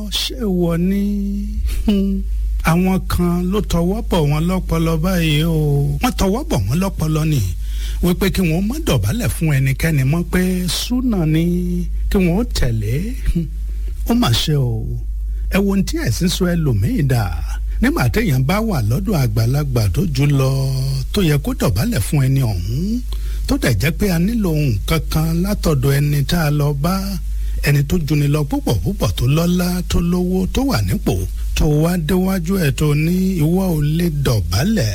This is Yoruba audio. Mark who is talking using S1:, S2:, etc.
S1: ṣé wọ ní àwọn kan ló tọwọ́ bọ̀ wọ́n lọ́pọlọ báyìí o wọ́n tọwọ́ bọ̀ wọ́n lọ́pọlọ ni wípé kí wọ́n má dọ̀bálẹ̀ fún ẹnikẹ́ni mọ́ pé súnà ni kí wọ́n tẹ̀lé ó mà ṣe o ẹ wo ohun tí ẹ̀sìn sọ ẹlòmíì dà nígbà téèyàn bá wà lọ́dọ̀ àgbàlagbà tó jù lọ tó yẹ kó dọ̀bálẹ̀ fún ẹni ọ̀hún tó dẹ̀ jẹ́ pé a nílò nǹkan kan látọ̀dọ̀ ẹni tá a lọ bá ẹni tó juni lọ púpọ̀ púpọ̀ tó lọ́lá tó lówó tó wà nípò tó wá déwájú ẹ̀ tó ní ìwọ ò lè dọ̀bálẹ̀